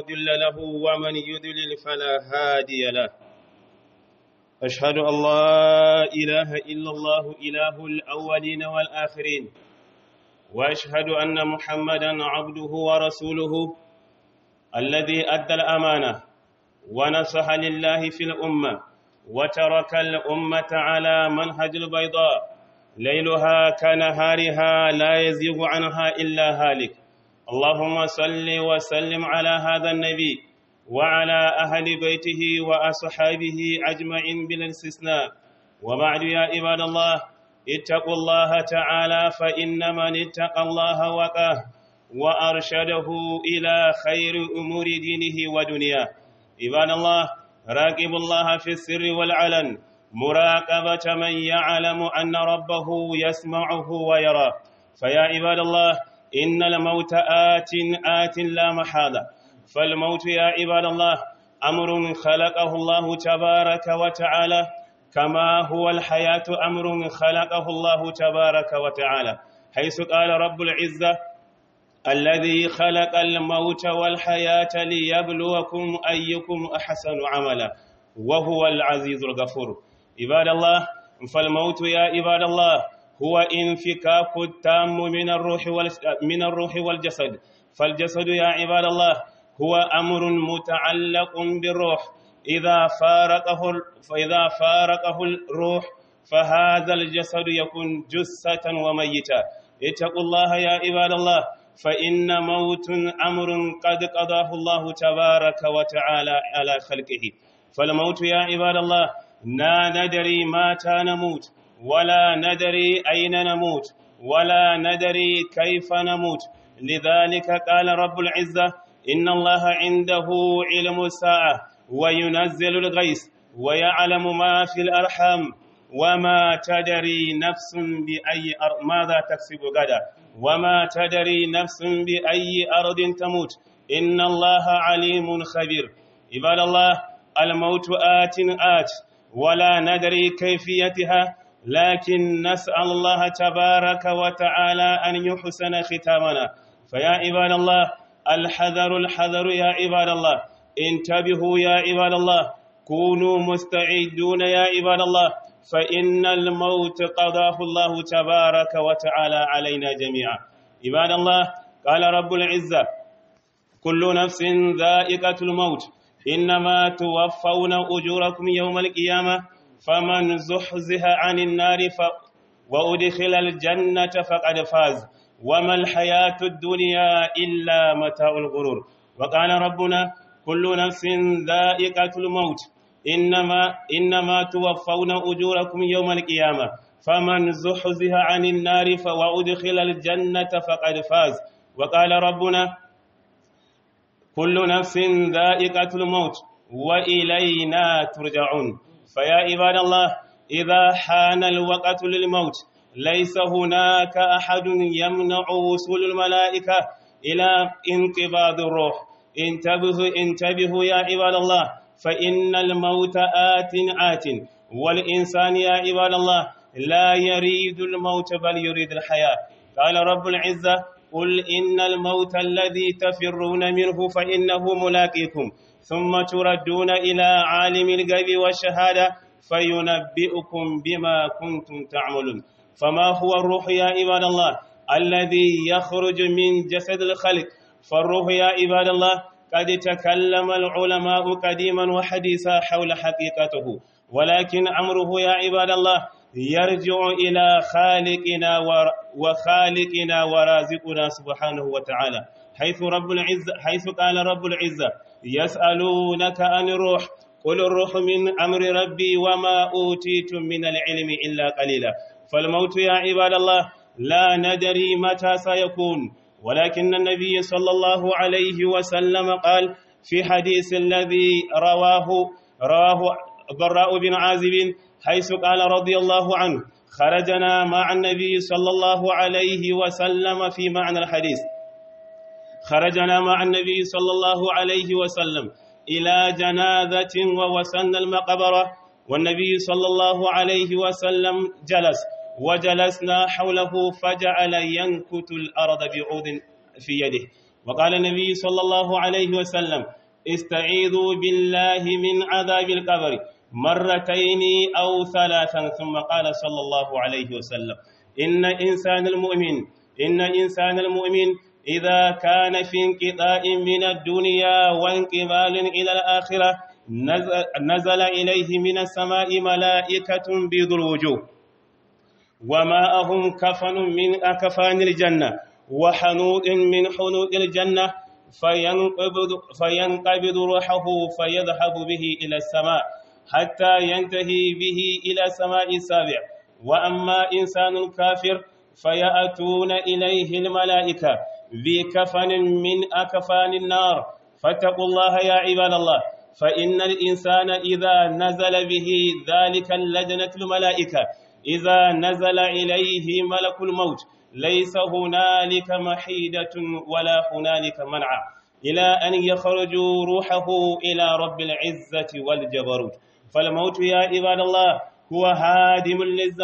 مضل له ومن يضلل فلا هادي له أشهد أن لا إله إلا الله إله الأولين والآخرين وأشهد أن محمدا عبده ورسوله الذي أدى الأمانة ونصح لله في الأمة وترك الأمة على منهج البيضاء ليلها كنهارها لا يزيغ عنها إلا هالك اللهم صل وسلم على هذا النبي وعلى أهل بيته وأصحابه أجمعين بلا استثناء وبعد يا عباد الله اتقوا الله تعالى فإن من اتقى الله وقاه وأرشده إلى خير أمور دينه ودنياه عباد الله راقبوا الله في السر والعلن مراقبة من يعلم أن ربه يسمعه ويراه فيا عباد الله إن الموت آت آت لا محالة فالموت يا عباد الله أمر خلقه الله تبارك وتعالى كما هو الحياة أمر خلقه الله تبارك وتعالى حيث قال رب العزة الذي خلق الموت والحياة ليبلوكم أيكم أحسن عملا وهو العزيز الغفور عباد الله فالموت يا عباد الله هو انفكاك التام من الروح من الروح والجسد فالجسد يا عباد الله هو أمر متعلق بالروح إذا فارقه فإذا فارقه الروح فهذا الجسد يكون جثة وميتا اتقوا الله يا عباد الله فإن موت أمر قد قضاه الله تبارك وتعالى على خلقه فالموت يا عباد الله لا ندري متى نموت ولا ندري أين نموت ولا ندري كيف نموت لذلك قال رب العزة إن الله عنده علم الساعة وينزل الغيث ويعلم ما في الأرحام وما تدري نفس بأي أرض ماذا تكسب غدا وما تدري نفس بأي أرض تموت إن الله عليم خبير عباد الله الموت آت آت ولا ندري كيفيتها لكن نسأل الله تبارك وتعالى أن يحسن ختامنا فيا عباد الله الحذر الحذر يا عباد الله انتبهوا يا عباد الله كونوا مستعدون يا عباد الله فإن الموت قضاه الله تبارك وتعالى علينا جميعا عباد الله قال رب العزة كل نفس ذائقة الموت إنما توفون أجوركم يوم القيامة فمن زحزح عن النار ف... وأدخل الجنة فقد فاز وما الحياة الدنيا إلا متاع الغرور وقال ربنا كل نفس ذائقة الموت إنما إنما توفون أجوركم يوم القيامة فمن زحزح عن النار وأدخل الجنة فقد فاز وقال ربنا كل نفس ذائقة الموت وإلينا ترجعون فيا عباد الله إذا حان الوقت للموت ليس هناك أحد يمنع وصول الملائكة إلى انقباض الروح انتبهوا انتبهوا يا عباد الله فإن الموت آت آت والإنسان يا عباد الله لا يريد الموت بل يريد الحياة قال رب العزة قل إن الموت الذي تفرون منه فإنه ملاقيكم ثم تردون إلى عالم الغيب والشهادة فينبئكم بما كنتم تعملون فما هو الروح يا عباد الله الذي يخرج من جسد الخلق فالروح يا عباد الله قد تكلم العلماء قديما وحديثا حول حقيقته ولكن أمره يا عباد الله يرجع إلى خالقنا وخالقنا ورازقنا سبحانه وتعالى حيث رب العزة حيث قال رب العزة يسألونك عن الروح قل الروح من أمر ربي وما أوتيتم من العلم إلا قليلا فالموت يا عباد الله لا ندري متى سيكون ولكن النبي صلى الله عليه وسلم قال في حديث الذي رواه رواه براء بن عازب حيث قال رضي الله عنه خرجنا مع النبي صلى الله عليه وسلم في معنى الحديث خرجنا مع النبي صلى الله عليه وسلم إلى جنازة ووسن المقبرة والنبي صلى الله عليه وسلم جلس وجلسنا حوله فجعل ينكت الأرض بعود في يده وقال النبي صلى الله عليه وسلم استعيذوا بالله من عذاب القبر مرتين أو ثلاثا ثم قال صلى الله عليه وسلم إن إنسان المؤمن إن إنسان المؤمن إذا كان في انقطاع من الدنيا وانقبال إلى الآخرة نزل إليه من السماء ملائكة بيض الوجوه وماءهم كفن من أكفان الجنة وحنوط من حنوط الجنة فينقبض, فينقبض روحه فيذهب به إلى السماء حتى ينتهي به إلى سماء السابع وأما إنسان كافر فيأتون إليه الملائكة بكفن من أكفان النار فاتقوا الله يا عباد الله فإن الإنسان إذا نزل به ذلك اللجنة الملائكة إذا نزل إليه ملك الموت ليس هنالك محيدة ولا هنالك منع إلى أن يخرجوا روحه إلى رب العزة والجبروت فالموت يا عباد الله هو هادم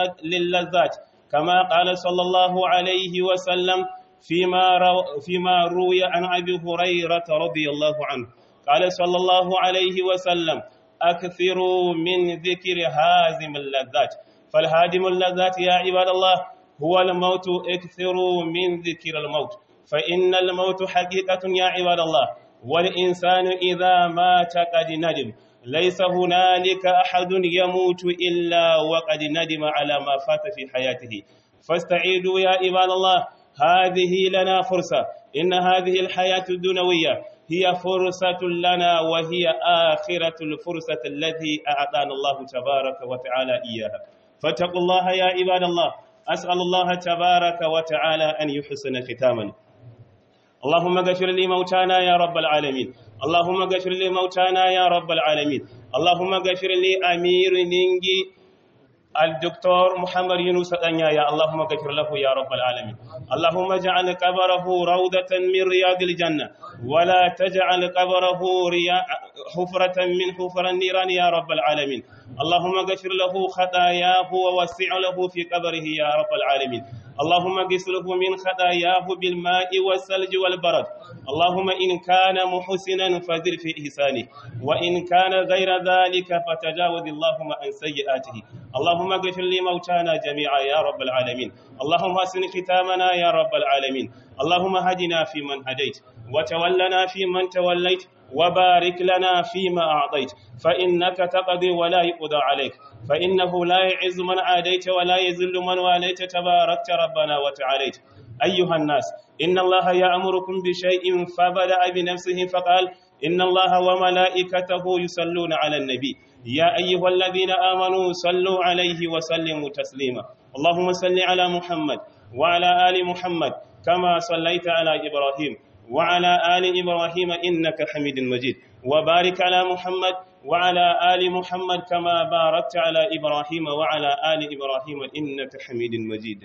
للذات كما قال صلى الله عليه وسلم فيما, رو فيما روي عن أبي هريرة رضي الله عنه قال صلى الله عليه وسلم أكثروا من ذكر هازم اللذات فالهادم اللذات يا عباد الله هو الموت اكثروا من ذكر الموت فإن الموت حقيقة يا عباد الله والإنسان إذا مات قد ندم ليس هنالك أحد يموت إلا وقد ندم على ما فات في حياته فاستعيدوا يا عباد الله هذه لنا فرصة إن هذه الحياة الدنوية هي فرصة لنا وهي آخرة الفرصة التي أعطانا الله تبارك وتعالى إياها فاتقوا الله يا عباد الله أسأل الله تبارك وتعالى أن يحسن ختامنا اللهم اغفر لي موتانا يا رب العالمين اللهم اغفر لي موتانا يا رب العالمين اللهم اغفر لي أمير نينجي الدكتور محمد يونس أنيا يا اللهم اغفر له يا رب العالمين اللهم اجعل قبره روضة من رياض الجنة ولا تجعل قبره رياء حفرة من حفر النيران يا رب العالمين اللهم اغفر له خطاياه ووسع له في قبره يا رب العالمين اللهم اغسله من خطاياه بالماء والثلج والبرد اللهم إن كان محسنا فزر في إحسانه وإن كان غير ذلك فتجاوز اللهم عن سيئاته اللهم اغفر لي موتانا جميعا يا رب العالمين اللهم حسن ختامنا يا رب العالمين اللهم هدنا فيمن هديت وتولنا فيمن توليت وبارك لنا فيما أعطيت فإنك تقضي ولا يقضى عليك فإنه لا يعز من عاديت ولا يذل من واليت تباركت ربنا وتعاليت أيها الناس إن الله يأمركم بشيء فبدأ بنفسه فقال إن الله وملائكته يصلون على النبي يا أيها الذين آمنوا صلوا عليه وسلموا تسليما اللهم صل على محمد وعلى آل محمد كما صليت على إبراهيم وعلى آل إبراهيم إنك حميد مجيد وبارك على محمد وعلى آل محمد كما باركت على إبراهيم وعلى آل إبراهيم إنك حميد مجيد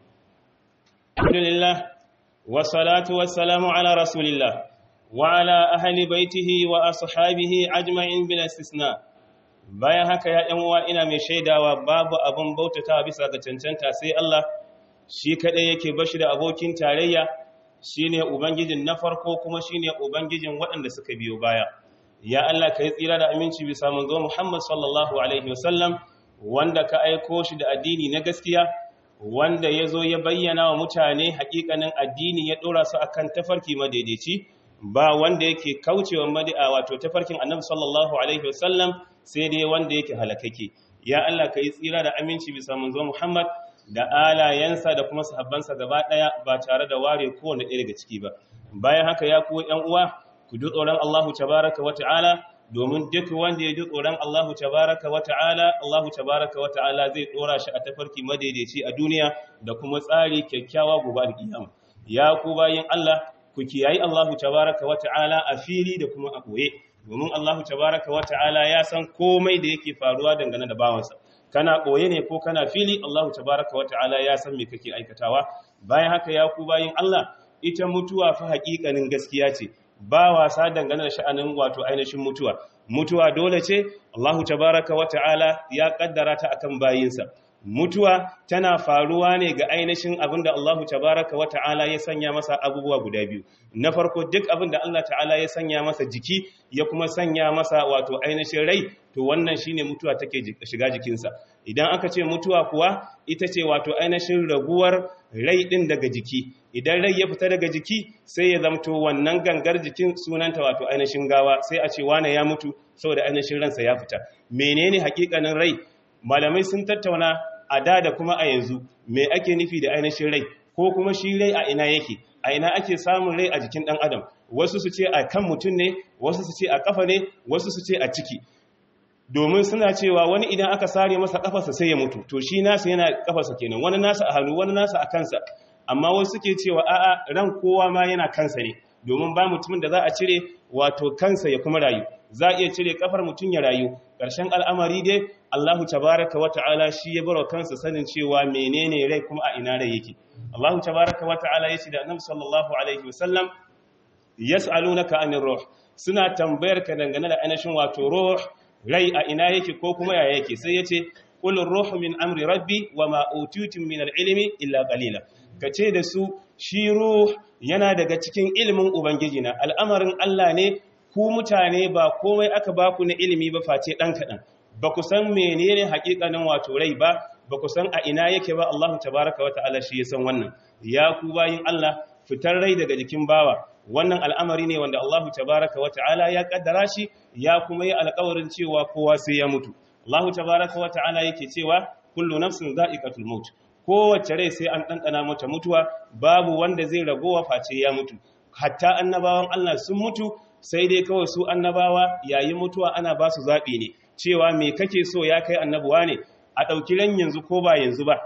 الحمد لله والصلاة والسلام على رسول الله وعلى أهل بيته وأصحابه أجمعين بلا استثناء bayan haka ya ɗan uwa ina mai shaidawa babu abin bautata bisa ga cancanta sai Allah shi kaɗai yake bashi da abokin tarayya shine ubangijin na farko kuma shine ubangijin waɗanda suka biyo baya ya Allah ka yi tsira da aminci bisa manzo Muhammad sallallahu alaihi wasallam wanda ka aiko shi da addini na gaskiya wanda ya zo ya bayyana wa mutane hakikanin addini ya ɗora su akan tafarki madaidaici ba wanda yake kaucewa madi'a wato tafarkin annabi sallallahu alaihi wasallam sai dai wanda yake halakake ya Allah ka yi tsira da aminci bisa manzo Muhammad da alayensa da kuma sahabbansa gaba daya ba tare da ware kowane ɗaya daga ciki ba bayan haka ya ku ƴan uwa ku ji tsoron Allahu tabaraka wa ta'ala domin duk wanda ya ji tsoron Allahu tabaraka wa ta'ala Allahu tabaraka wa ta'ala zai dora shi a tafarki madaidaici a duniya da kuma tsari kyakkyawa gobe alƙiyama ya ku bayin Allah ku kiyayi Allahu tabaraka wa ta'ala a fili da kuma a koye domin Allahu tabaraka wa ta'ala ya san komai da yake faruwa dangane da bawansa kana ɓoye ne ko kana fili Allahu tabaraka wa ta'ala ya san me kake aikatawa bayan haka ya ku bayin Allah ita mutuwa fa haƙiƙanin gaskiya ce ba wasa dangane da sha'anin wato ainihin mutuwa mutuwa dole ce Allahu tabaraka wa ta'ala ya kaddara ta akan bayinsa mutuwa tana faruwa ne ga ainihin abin da Allah tabaraka wa ta'ala ya sanya masa abubuwa guda biyu na farko duk abin da Allah ta'ala ya sanya masa jiki ya kuma sanya masa wato ainihin rai to wannan shine mutuwa take shiga jikinsa idan aka ce mutuwa kuwa ita ce wato ainihin raguwar rai din daga jiki idan rai ya fita daga jiki sai ya zamto wannan gangar jikin sunanta wato ainihin gawa sai a ce wane ya mutu saboda ainihin ransa ya fita menene hakikanin rai malamai sun tattauna a da da kuma a yanzu me ake nufi da ainihin rai ko kuma shi rai a ina yake a ina ake samun rai a jikin ɗan adam wasu su ce a kan mutum ne wasu su ce a kafa ne wasu su ce a ciki domin suna cewa wani idan aka sare masa kafarsa sai ya mutu to shi nasa yana kafarsa kenan wani nasa a hannu wani nasa a kansa amma wasu suke cewa a'a ran kowa ma yana kansa ne domin ba mutumin da za a cire wato kansa ya kuma rayu za a iya cire kafar mutum ya rayu ƙarshen al'amari dai Allahu tabaraka wa ta'ala shi ya baro kansa sanin cewa menene rai kuma a ina rai yake Allahu tabaraka wa ta'ala ya ce da Annabi sallallahu alaihi wasallam yas'alunaka anir ruh suna tambayar ka dangane da ainihin wato ruh rai a ina yake ko kuma ya yake sai yace qul ruhu min amri rabbi wa ma utitum min al-ilmi illa qalila kace da su shi ruh yana daga cikin ilimin ubangiji na al'amarin Allah ne ku mutane ba komai aka baku na ilimi ba face dan kadan ba ku san menene hakikanin wato rai ba ba ku san a ina yake ba Allah tabaraka wa ta'ala shi ya san wannan ya ku bayin Allah fitar rai daga jikin bawa wannan al'amari ne wanda Allah tabaraka wa ta'ala ya kaddara shi ya kuma yi alƙawarin cewa kowa sai ya mutu Allah tabaraka wa ta'ala yake cewa kullu nafsin za'iqatul maut kowace rai sai an ɗanɗana mata mutuwa babu wanda zai ragowa face ya mutu hatta annabawan Allah sun mutu sai dai kawai su annabawa yayin mutuwa ana ba su zaɓi ne cewa me kake so ya kai annabuwa ne a ɗauki ran yanzu ko ba yanzu ba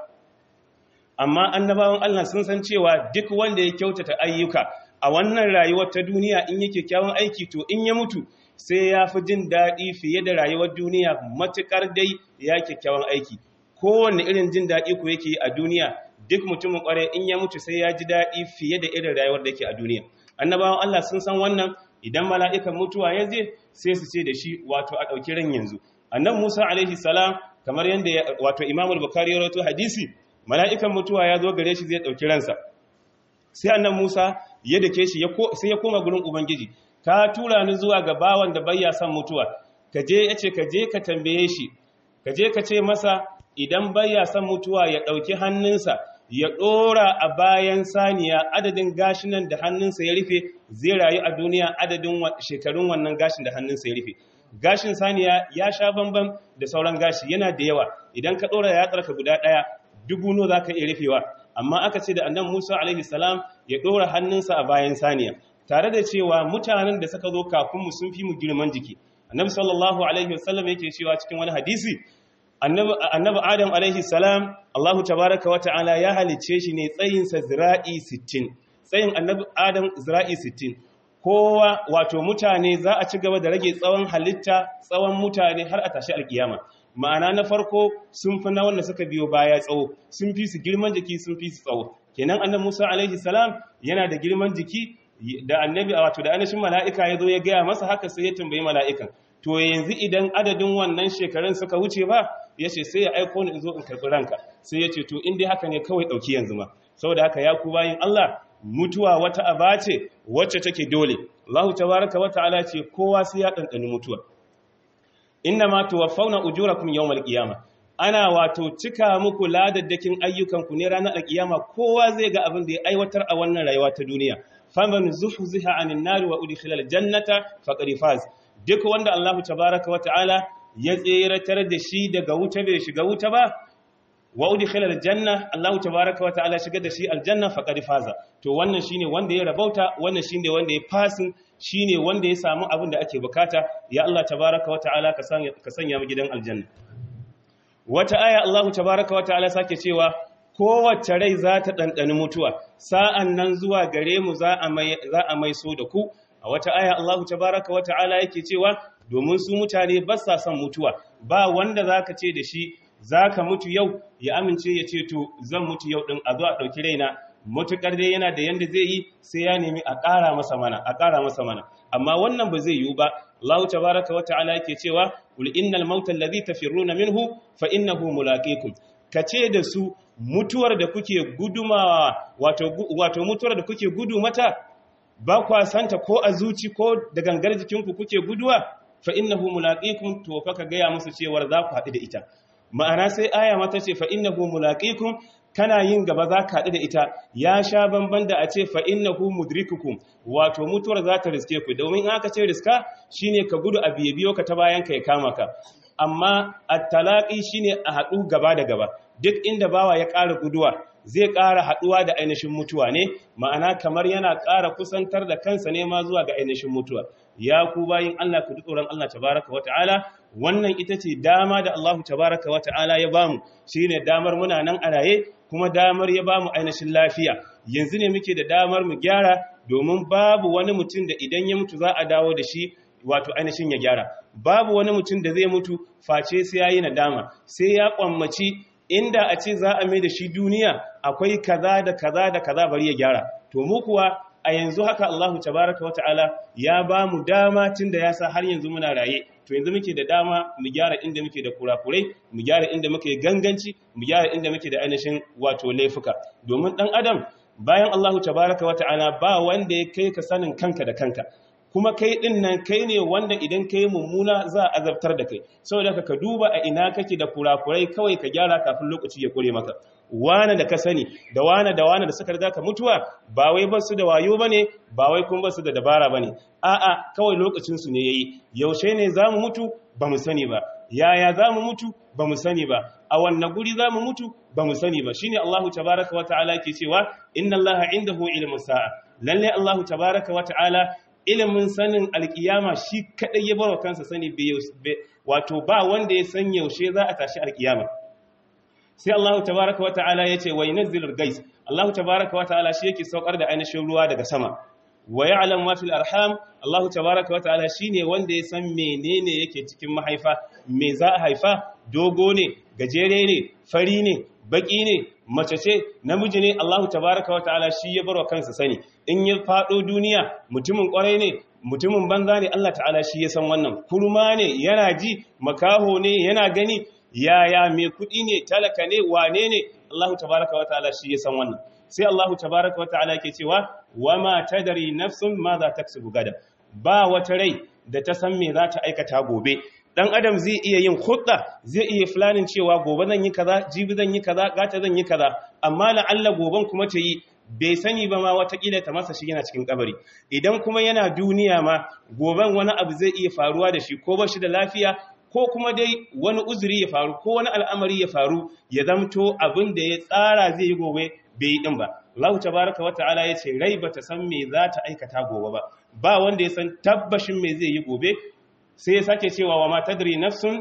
amma annabawan Allah sun san cewa duk wanda ya kyautata ayyuka a wannan rayuwar ta duniya in yake kyawun aiki to in ya mutu sai ya fi jin daɗi fiye da rayuwar duniya matuƙar dai ya kyakkyawan aiki kowanne irin jin daɗi ku yake a duniya duk mutumin ƙwarai in ya mutu sai ya ji daɗi fiye da irin rayuwar da yake a duniya annabawan Allah sun san wannan idan mala'ikan mutuwa ya je sai su ce da shi wato a ɗauki ran yanzu annan musa alaihi salam kamar yadda wato imamul bukari ya rawato hadisi mala'ikan mutuwa ya zo gare shi zai ɗauki ransa sai annan musa ya dake shi sai ya koma gurin ubangiji ka tura ni zuwa ga bawan da bayya son mutuwa ka je ya ce ka je ka tambaye shi ka je ka ce masa idan bayya son mutuwa ya ɗauki hannunsa ya ɗora a bayan saniya adadin gashinan da hannunsa ya rufe zai rayu a duniya adadin shekarun wannan gashin da hannunsa ya rufe gashin saniya ya sha bambam da sauran gashi yana da yawa idan ka ɗora ya tsarka guda ɗaya dubu no za ka iya rufewa amma aka ce da annan musa alaihi salam ya ɗora hannunsa a bayan saniya tare da cewa mutanen da suka zo kafin mu sun fi mu girman jiki annabi sallallahu alaihi wasallam yake cewa cikin wani hadisi annabi adam alaihi salam Allahu tabaraka wa ta'ala ya halice shi ne tsayinsa zira'i 60 tsayin annabi adam zira'i 60 kowa wato mutane za a ci gaba da rage tsawon halitta tsawon mutane har a tashi alkiyama ma'ana na farko sun fi na wanda suka biyo baya tsawo sun fi su girman jiki sun fi su tsawo kenan annabi Musa alaihi salam yana da girman jiki da annabi wato da annashin mala'ika ya zo ya gaya masa haka sai ya tambayi mala'ikan to yanzu idan adadin wannan shekarun suka wuce ba ya ce sai ya aiko ni in zo in karɓi ranka sai ya ce to in dai haka ne kawai ɗauki yanzu ma saboda haka ya ku bayin Allah mutuwa wata aba ce wacce take dole Allah tabaraka wa ta'ala ce kowa sai ya ɗanɗani mutuwa inna ma tuwaffawna ujurakum yawmal qiyamah ana wato cika muku ladaddakin ayyukanku ne ranar alkiyama kowa zai ga abin da ya aiwatar a wannan rayuwa ta duniya faman zuhziha anin nari wa udkhila aljannata faqad faz duk wanda Allah tabaaraka wa ta'ala ya tseratar da shi daga wuta bai shiga wuta ba wa udkhila aljanna Allah tabaaraka wa ta'ala shiga da shi aljanna faqad faza to wannan shine wanda ya rabauta wannan shine wanda ya fasin shine wanda ya samu abin da ake bukata ya Allah tabaaraka wa ta'ala ka sanya ka sanya mu gidan aljanna wata aya Allah tabaaraka wa ta'ala sake cewa kowace rai za ta ɗanɗani mutuwa sa'an nan zuwa gare mu za a mai so da ku a wata aya Allah tabaraka wa ta'ala yake cewa domin su mutane ba sa son mutuwa ba wanda za ka ce da shi za ka mutu yau ya amince ya ce to zan mutu yau ɗin a zo a ɗauki raina matuƙar dai yana da yanda zai yi sai ya nemi a ƙara masa mana a ƙara masa mana amma wannan ba zai yiwu ba Allah tabaraka wa ta'ala yake cewa qul innal mauta alladhi tafirruna minhu fa innahu mulaqikum ka ce da su mutuwar da kuke gudumawa wato wato mutuwar da kuke gudu mata ba kwa santa ko a zuci ko da gangar jikinku kuke guduwa fa innahu mulaqikum to fa ka gaya musu cewar za ku haɗu da ita ma'ana sai aya mata ce fa innahu mulaqikum kana yin gaba za ka haɗu da ita ya sha bamban da a ce fa innahu mudrikukum wato mutuwar za ta riske ku domin aka ce riska shine ka gudu a biye biyo ka ta bayan ka ya kama ka amma at-talaqi shine a haɗu gaba da gaba duk inda bawa ya ƙara guduwa zai ƙara haɗuwa da ainihin mutuwa ne ma'ana kamar yana ƙara kusantar da kansa ne ma zuwa ga ainihin mutuwa ya ku bayin Allah ku tsoron Allah tabaraka wa ta'ala wannan ita ce dama da Allah tabaraka wa ta'ala ya bamu shine damar muna nan a raye kuma damar ya bamu ainihin lafiya yanzu ne muke da damar mu gyara domin babu wani mutum da idan ya mutu za a dawo da shi wato ainihin ya gyara babu wani mutum da zai mutu face sai yayi nadama sai ya kwammaci inda a ce za a mai da shi duniya akwai kaza da kaza da kaza bari ya gyara to mu kuwa a yanzu haka Allahu tabaraka wata'ala ya ba mu dama tunda ya sa har yanzu muna raye to yanzu muke da dama mu gyara inda muke da kurakurai mu gyara inda muke ganganci mu gyara inda muke da ainihin wato laifuka domin dan adam bayan Allahu tabaraka wata'ala ba wanda ya kai ka sanin kanka da kanka kuma kai din nan kai ne wanda idan kai mummuna za a azabtar da kai saboda ka duba a ina kake da kurakurai kawai ka gyara kafin lokaci ya kure maka wane da ka sani da wane da wane da suka riga ka mutuwa ba wai ba su da wayo bane ba wai kuma ba su da dabara bane a'a kawai lokacin su ne yayi yaushe ne zamu mutu ba mu sani ba yaya zamu mutu ba mu sani ba a wannan guri zamu mutu ba mu sani ba shine Allahu tabaaraka wa ta'ala ke cewa inna Allaha indahu ilmus sa'a lalle Allahu tabaaraka wa ta'ala ilimin sanin alkiyama shi kadai ya barwa kansa sani wato ba wanda ya san yaushe za a tashi alkiyama sai Allah tabaraka wa ta'ala yace wa yunzilul gais Allah tabaraka wa ta'ala shi yake saukar da ainihin ruwa daga sama wa ya'lam ma fil arham Allah tabaraka wa ta'ala shine wanda ya san menene yake cikin mahaifa me za a haifa dogo ne gajere ne fari ne baki ne mace ce namiji ne Allah tabaraka wa ta'ala shi ya barwa kansa sani in ya fado duniya mutumin kwarai ne mutumin banza ne Allah ta'ala shi ya san wannan kurma ne yana ji makaho ne yana gani yaya mai kudi ne talaka ne wane ne Allah tabaraka wa ta'ala shi ya san wannan sai Allah tabaraka wa ta'ala ke cewa wama tadri nafsun ma za taksubu gada ba wata rai da ta san me za ta aikata gobe dan adam zai iya yin hudda zai iya fulanin cewa gobe zan yi kaza jibi zan yi kaza gata zan yi kaza amma la'alla goben kuma ta yi bai sani ba ma watakila ta masa shi yana cikin kabari idan kuma yana duniya ma goben wani abu zai iya faruwa da shi ko ba shi da lafiya ko kuma dai wani uzuri ya faru ko wani al'amari ya faru ya zamto abin da ya tsara zai yi gobe bai yi din ba Allah tabaraka wa ta'ala ya ce rai bata san me za ta aikata gobe ba ba wanda ya san tabbashin me zai yi gobe sai ya sake cewa wa matadri nafsun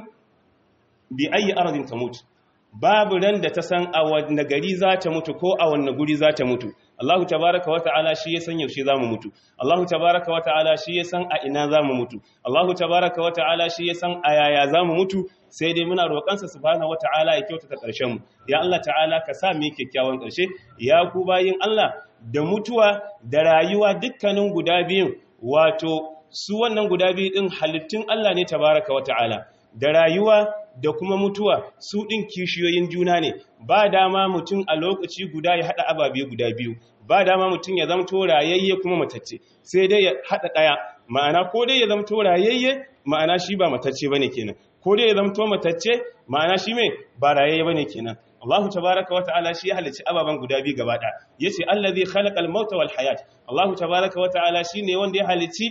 bi ayi ardin tamut babu ran da ta san a wanne gari za ta mutu ko a wanne guri za ta mutu Allahu tabaraka wa ta'ala shi ya san yaushe za mu mutu Allahu tabaraka wa ta'ala shi ya san a ina za mu mutu Allahu tabaraka wa ta'ala shi ya san a yaya za mu mutu sai dai muna roƙansa subhanahu wa ta'ala ya kyautata ƙarshen mu ya Allah ta'ala ka sa mu kyakkyawan ƙarshe ya ku bayin Allah da mutuwa da rayuwa dukkanin guda biyun wato su wannan guda biyu ɗin halittun Allah ne tabaraka wata'ala da rayuwa da kuma mutuwa su ɗin kishiyoyin juna ne ba dama mutum a lokaci guda ya haɗa ababe guda biyu ba dama mutum ya zamto rayayye kuma matacce sai dai ya haɗa ɗaya ma'ana ko dai ya zamto rayayye ma'ana shi ba matacce bane kenan ko dai ya zamto matacce ma'ana shi mai ba rayayye bane kenan Allah tabaraka wata'ala shi ya halicci ababen guda biyu gaba ɗaya yace allazi khalaqal mauta wal hayat Allah tabaraka wata'ala shine wanda ya halicci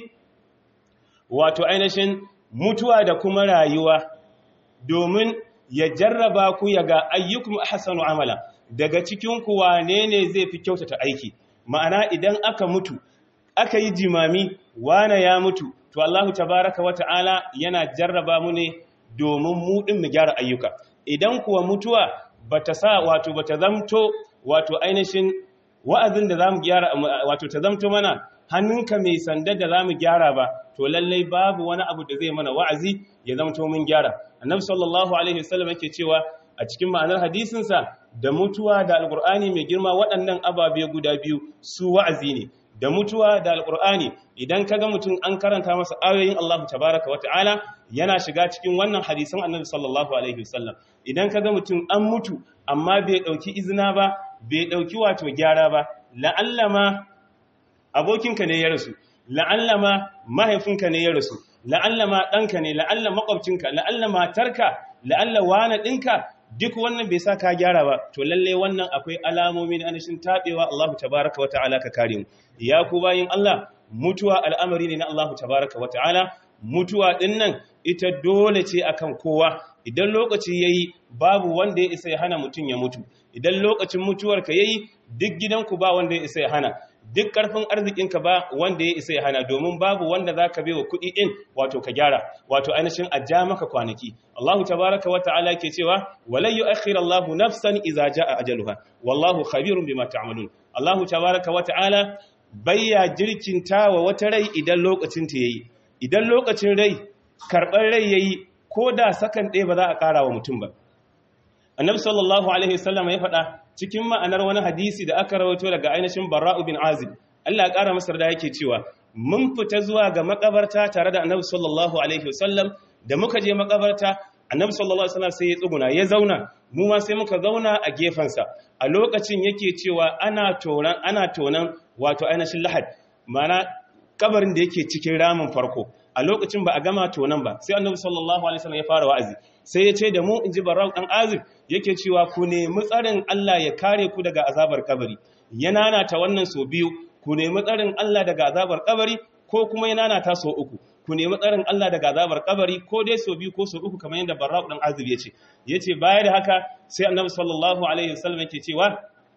wato ainihin mutuwa da kuma rayuwa domin ya jarraba ku ya ga ayyukum ahsanu amala daga cikin ku wane ne zai fi kyautata aiki ma'ana idan aka mutu aka yi jimami wane ya mutu to Allah tabaraka wata'ala yana jarraba mu ne domin mu din mu gyara ayyuka idan kuwa mutuwa bata sa wato bata zamto wato ainihin wa'azin da zamu gyara wato ta zamto mana hannunka mai sanda da zamu gyara ba to lallai babu wani abu da zai mana wa'azi ya zamto mun gyara annabi sallallahu alaihi wasallam yake cewa a cikin ma'anar hadisin sa da mutuwa da alqur'ani mai girma waɗannan ababe guda biyu su wa'azi ne da mutuwa da alqur'ani idan kaga mutum an karanta masa ayoyin Allah tabaaraka wa ta'ala yana shiga cikin wannan hadisan annabi sallallahu alaihi wasallam idan kaga mutum an mutu amma bai dauki izina ba bai dauki wato gyara ba la'allama abokinka ne ya rasu la'allama mahaifinka ne ya rasu la'allama ɗanka ne la'alla makwabcinka la'alla matarka la'alla wane ɗinka duk wannan bai sa ka gyara ba to lalle wannan akwai alamomi na anashin taɓewa Allahu tabaraka wa ta'ala ka kare mu ya ku bayin Allah mutuwa al'amari ne na Allahu tabaraka wa ta'ala mutuwa ɗin nan ita dole ce akan kowa idan lokaci yayi babu wanda ya isa ya hana mutum ya mutu idan lokacin mutuwarka yayi duk gidanku ba wanda ya isa ya hana duk karfin arzikinka ba wanda ya isa ya hana domin babu wanda za ka wa kuɗi ɗin wato ka gyara wato ainihin a ja maka kwanaki Allahu tabaraka wa ta'ala ke cewa walai yu'akhir Allahu nafsan idza jaa ajaluha wallahu khabirun bima ta'malun Allahu tabaraka wa ta'ala bayya jirkinta wa wata rai idan lokacin ta yayi idan lokacin rai karɓar rai yayi ko da sakan ɗaya ba za a ƙara wa mutum ba annabi sallallahu alaihi wasallam ya faɗa cikin ma'anar wani hadisi da aka rawaito daga ainihin barra'u bin azib Allah ya ƙara masa da yake cewa mun fita zuwa ga makabarta tare da annabi sallallahu alaihi wasallam da muka je makabarta annabi sallallahu alaihi wasallam sai ya tsuguna ya zauna mu ma sai muka zauna a gefensa a lokacin yake cewa ana tonan ana tonan wato ainihin lahad mana kabarin da yake cikin ramin farko a lokacin ba a gama tonan ba sai annabi sallallahu alaihi wasallam ya fara wa'azi sai ya ce da mu inji barau dan azib yake cewa ku nemi tsarin Allah ya kare ku daga azabar kabari yana nata wannan so biyu ku nemi tsarin Allah daga azabar kabari ko kuma yana nata so uku ku nemi tsarin Allah daga azabar kabari ko dai so biyu ko so uku kamar yadda barau dan azib ya ce yace baya da haka sai annabi sallallahu alaihi wasallam yake cewa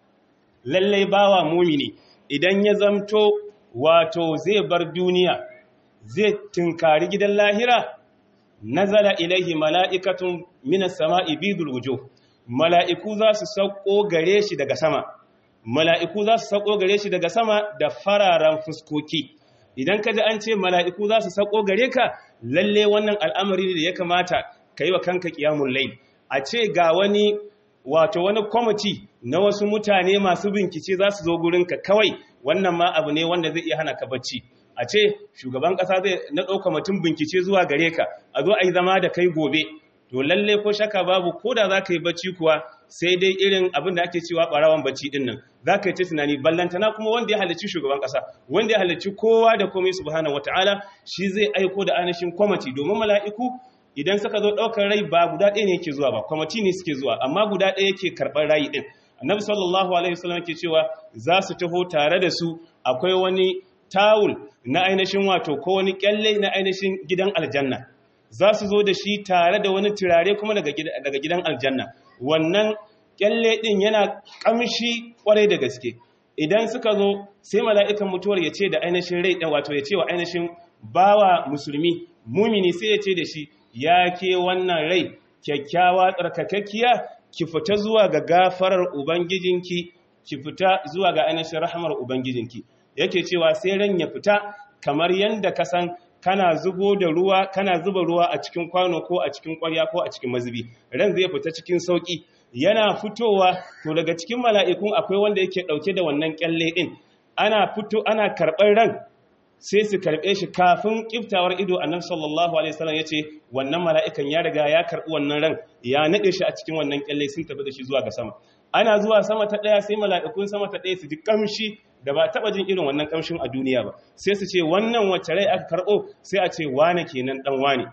lalle bawa mumini idan ya zamto wato zai bar duniya zai tunkari gidan lahira nazala ilaihi mala'ikatun minas sama'i bidul wujuh mala'iku za su sauko gare shi daga sama mala'iku za su sauko gare shi daga sama da fararen fuskoki idan ka ji an ce mala'iku za su sauko gare ka lalle wannan al'amari da ya kamata ka yi wa kanka kiyamun lai a ce ga wani wato wani kwamiti na wasu mutane masu bincike za su zo gurinka kawai wannan ma abu ne wanda zai iya hana ka bacci a ce shugaban ƙasa zai na ɗauka mutum bincike zuwa gare ka a zo a yi zama da kai gobe to lalle ko shaka babu ko da za ka yi bacci kuwa sai dai irin abin da ake cewa ɓarawan bacci ɗin nan za ka yi ta tunani ballantana kuma wanda ya halarci shugaban ƙasa wanda ya halarci kowa da komai subhanahu wataala shi zai aiko da anashin kwamati domin mala'iku idan suka zo ɗaukar rai ba guda ɗaya ne yake zuwa ba kwamati ne suke zuwa amma guda ɗaya yake karɓar rayi ɗin annabi sallallahu alaihi wasallam yake cewa za su taho tare da su akwai wani tawul na ainihin wato ko wani kyalle na ainihin gidan aljanna za su zo da shi tare da wani turare kuma daga gidan aljanna wannan kyalle din yana kamshi kwarai da gaske idan suka zo sai mala'ikan mutuwar ya ce da ainihin rai ɗan wato ya ce wa ainihin bawa musulmi mumini sai ya ce da shi ya ke wannan rai kyakkyawa tsarkakakkiya ki fita zuwa ga gafarar ubangijinki ki fita zuwa ga ainihin rahamar ubangijinki yake cewa sai ran ya fita kamar yadda ka san kana zubo da ruwa kana zuba ruwa a cikin kwano ko a cikin ƙwarya ko a cikin mazubi ran zai fita cikin sauki yana fitowa to daga cikin mala'ikun akwai wanda yake dauke da wannan kyalle din ana fito ana karɓar ran sai su karɓe shi kafin kiftawar ido annabi sallallahu alaihi wasallam yace wannan mala'ikan ya riga ya karɓi wannan ran ya nade shi a cikin wannan kyalle sun tafi da shi zuwa ga sama ana zuwa sama ta daya sai mala'ikun sama ta daya su ji kamshi da ba taba jin irin wannan kamshin a duniya ba sai su ce wannan wacce rai aka karɓo sai a ce wane kenan dan wane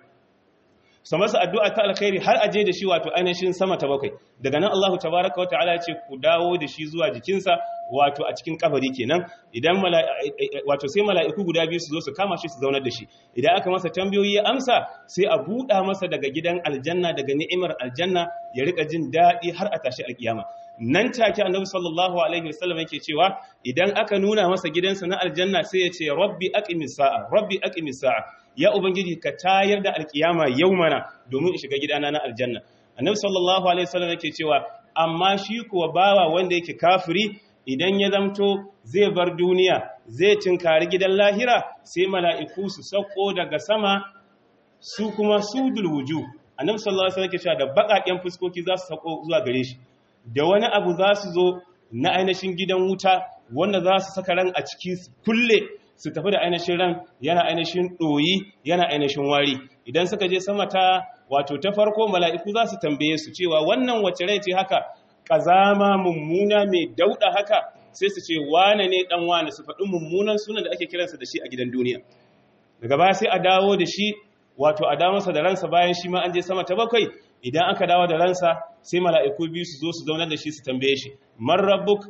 su masa addu'a ta alkhairi har aje da shi wato ainihin sama ta bakwai daga nan Allahu tabaraka wa ta'ala ya ce ku dawo da shi zuwa jikinsa wato a cikin kabari kenan idan wato sai mala'iku guda biyu su zo su kama shi su zaunar da shi idan aka masa tambayoyi ya amsa sai a buɗa masa daga gidan aljanna daga ni'imar aljanna ya rika jin daɗi har a tashi alkiyama nan take annabi sallallahu alaihi wasallam yake cewa idan aka nuna masa gidansa na aljanna sai ya ce rabbi aqimis sa'a rabbi aqimis sa'a ya ubangiji ka tayar da alkiyama yau mana domin in shiga gidana na aljanna annabi sallallahu alaihi wasallam yake cewa amma shi kuwa bawa wanda yake kafiri idan ya zamto zai bar duniya zai tinkari gidan lahira sai mala'iku su sauko daga sama su kuma sudul wuju annabi sallallahu alaihi wasallam yake cewa da bakaken fuskoki za su sauko zuwa gare shi da wani abu za su zo na ainihin gidan wuta wanda za su saka ran a ciki kulle su tafi da ainihin ran yana ainihin ɗoyi yana ainihin wari idan suka je sama ta wato ta farko mala'iku za su tambaye su cewa wannan wace rai ce haka ƙazama mummuna mai dauɗa haka sai su ce wane ne ɗan wane su faɗi mummunan sunan da ake kiransa da shi a gidan duniya daga baya sai a dawo da shi wato a dawo masa da ransa bayan shi ma an je sama ta bakwai idan aka dawo da ransa sai mala'iku biyu su zo su zaunar da shi su tambaye shi man rabbuk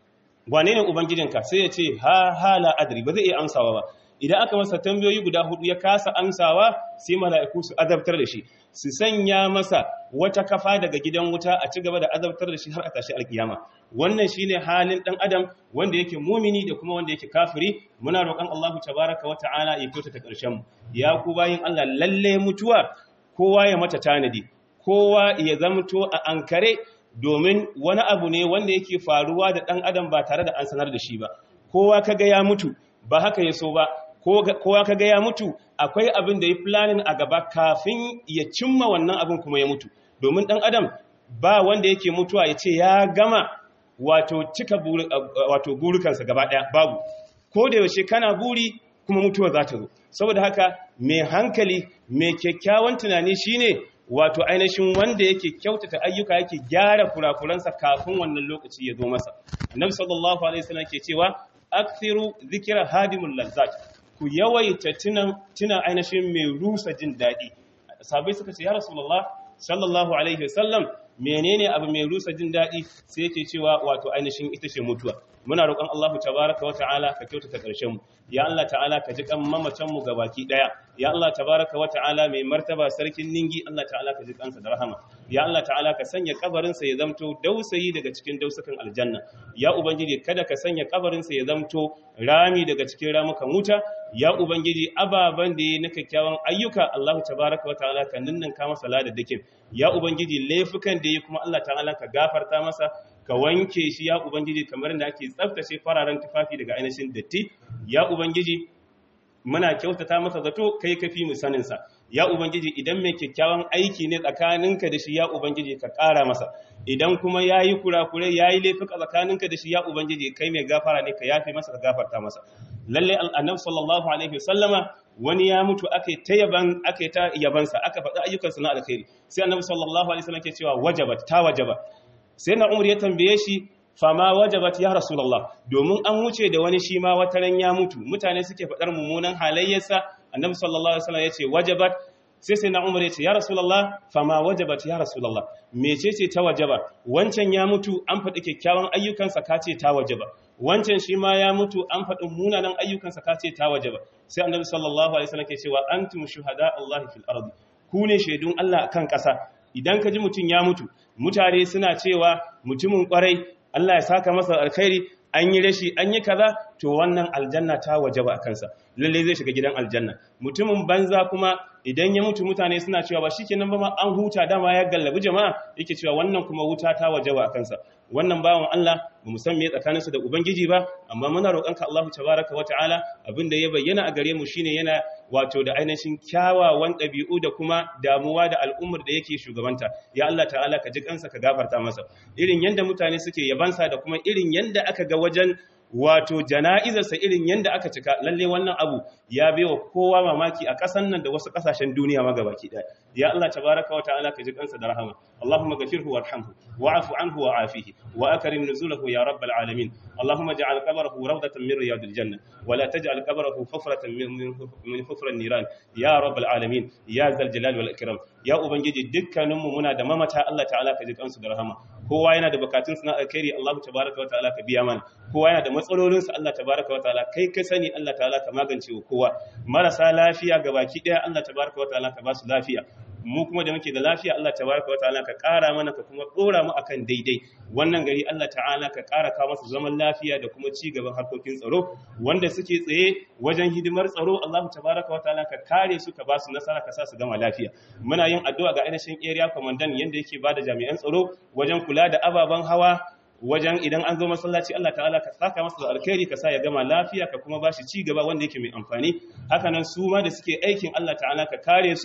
wane ne ubangijinka sai ya ce ha hala adri ba zai iya amsawa ba idan aka masa tambayoyi guda hudu ya kasa amsawa sai mala'iku su azabtar da shi su sanya masa wata kafa daga gidan wuta a ci gaba da azabtar da shi har a tashi alkiyama wannan shine halin dan adam wanda yake mumini da kuma wanda yake kafiri muna roƙon Allah tabaraka wa ta'ala ya kyautata ƙarshen mu ya ku bayin Allah lalle mutuwa kowa ya mata tanadi kowa ya zamto a ankare domin wani abu ne wanda yake faruwa da ɗan adam ba tare da an sanar da shi ba kowa kaga ya mutu ba haka ya so ba kowa kaga ya mutu akwai abin da ya planning a gaba kafin ya cimma wannan abin kuma ya mutu domin ɗan adam ba wanda yake mutuwa ya ce ya gama wato cika wato burukansa gaba ɗaya babu ko da yaushe kana buri kuma mutuwa za ta zo saboda haka mai hankali mai kyakkyawan tunani shine wato ainihin wanda yake kyautata ayyuka yake gyara kurakuransa kafin wannan lokaci ya zo masa annabi sallallahu alaihi wasallam ke cewa akthiru dhikra hadimul lazzat ku yawaita tunan tuna ainihin mai rusa jin dadi sabai suka ce ya rasulullah sallallahu alaihi wasallam menene abu mai rusa jin dadi sai yake cewa wato ainihin ita ce mutuwa muna roƙon Allah tabaraka wa ta'ala ka kyautata ƙarshen mu ya Allah ta'ala ka ji kan mamacin mu gabaki daya ya Allah tabaraka wa ta'ala mai martaba sarkin ningi Allah ta'ala ka ji kansa da rahama ya Allah ta'ala ka sanya kabarin sa ya zamto dausayi daga cikin dausakan aljanna ya ubangiji kada ka sanya kabarin sa ya zamto rami daga cikin ramukan wuta ya ubangiji ababan da yi na kyakkyawan ayyuka Allah tabaraka wa ta'ala ka ninninka masa ladaddakin ya ubangiji laifukan da yi kuma Allah ta'ala ka gafarta masa ka wanke shi ya ubangiji kamar da ake tsaftace fararen tufafi daga ainihin datti ya ubangiji muna kyautata masa zato kai kafi mu sanin sa ya ubangiji idan mai kyakkyawan aiki ne tsakaninka da shi ya ubangiji ka ƙara masa idan kuma yayi kurakurai yayi laifuka tsakaninka da shi ya ubangiji kai mai gafara ne ka yafe masa ka gafarta masa lalle annabi sallallahu alaihi wasallama wani ya mutu aka ta yaban aka ta yabansa aka faɗi ayyukansa na alkhairi sai annabi sallallahu alaihi wasallam ke cewa wajabat ta wajaba sai na umar ya tambaye shi fama wajabat ya rasulullah domin an wuce da wani shi ma wata ran ya mutu mutane suke faɗar mummunan halayyarsa annabi sallallahu alaihi wasallam ya ce wajabat sai sai na umar ya ce ya rasulullah fama wajabat ya rasulullah mecece ta wajaba wancan ya mutu an faɗi kyakkyawan ayyukansa ka ce ta wajaba wancan shi ma ya mutu an faɗi munanan ayyukansa ka ce ta wajaba sai annabi sallallahu alaihi wasallam ke cewa antum shuhada Allah fil ardi ku ne shaidun Allah akan ƙasa idan ka ji mutum ya mutu mutane suna cewa mutumin kwarai Allah ya saka masa alkhairi an yi rashi an yi kaza to wannan aljanna ta wajaba a kansa lalle zai shiga gidan aljanna mutumin banza kuma idan ya mutu mutane suna cewa ba shikenan ba ma an huta dama ya gallabi jama'a yake cewa wannan kuma wuta ta wajaba a kansa wannan bawan Allah ba mu san me tsakaninsa da ubangiji ba amma muna roƙonka Allahu tabaraka wa ta'ala abinda ya bayyana a gare mu shine yana wato da ainihin kyawawan ɗabi'u da kuma damuwa da al'ummar da yake shugabanta ya Allah ta'ala ka ji kansa ka gafarta masa irin yanda mutane suke yabansa da kuma irin yanda aka ga wajen wato jana'izarsa irin yanda aka cika lalle wannan abu ya baiwa kowa mamaki a ƙasan nan da wasu ƙasashen duniya ma gabaki ɗaya ya Allah tabaraka wa ta'ala ka ji kansa da rahama Allahumma ghafirhu warhamhu wa'fu anhu wa'afihi wa akrim nuzulahu ya rabbal alamin Allahumma ij'al qabrahu rawdatan min riyadil janna wa la taj'al qabrahu hufratan min min hufran niran ya rabbal alamin ya zal jalal wal ikram ya ubangiji dukkaninmu muna da mamata Allah ta'ala ka ji kansu da rahama kowa yana da bukatun na alkhairi Allah tabaraka wa ta'ala ka biya mana kowa yana da matsalolin sa Allah tabaraka wa ta'ala kai ka sani Allah ta'ala ka magance wa kowa marasa lafiya gabaki daya Allah tabaraka wa ta'ala ka ba su lafiya mu kuma da muke da lafiya Allah tabaraka wa ta'ala ka ƙara mana ka kuma ɗora mu akan daidai wannan gari Allah ta'ala ka ƙara kawo masa zaman lafiya da kuma ci gaban harkokin tsaro wanda suke tsaye wajen hidimar tsaro Allah tabaraka wa ta'ala ka kare su ka ba su nasara ka sa su gama lafiya muna yin addu'a ga ainihin area commandant yanda yake bada jami'an tsaro wajen kula da ababen hawa wajen idan an zo masallaci Allah ta'ala ka saka masa da alkhairi ka sa ya gama lafiya ka kuma bashi ci gaba wanda yake mai amfani haka nan su ma da suke aikin Allah ta'ala ka kare su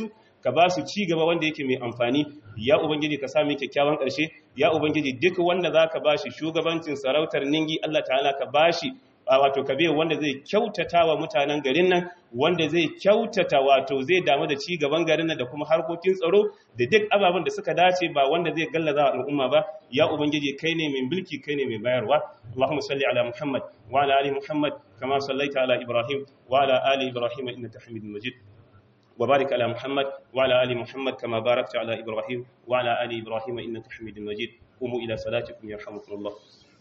ka ba su ci gaba wanda yake mai amfani ya ubangiji ka sami kyakkyawan ƙarshe ya ubangiji duk wanda zaka bashi shugabancin sarautar ningi Allah ta'ala ka bashi wato kabe wanda zai kyautata wa mutanen garin nan wanda zai kyautata wato zai damu da ci gaban garin nan da kuma harkokin tsaro da duk ababen da suka dace ba wanda zai gallaza wa al'umma ba ya ubangiji kai ne mai mulki kai ne mai bayarwa Allahumma salli ala Muhammad wa ala ali Muhammad kama sallaita ala Ibrahim wa ala ali Ibrahim innaka Hamidum Majid وبارك على محمد وعلى آل محمد كما باركت على إبراهيم وعلى آل إبراهيم إنك حميد مجيد قوموا إلى صلاتكم يرحمكم الله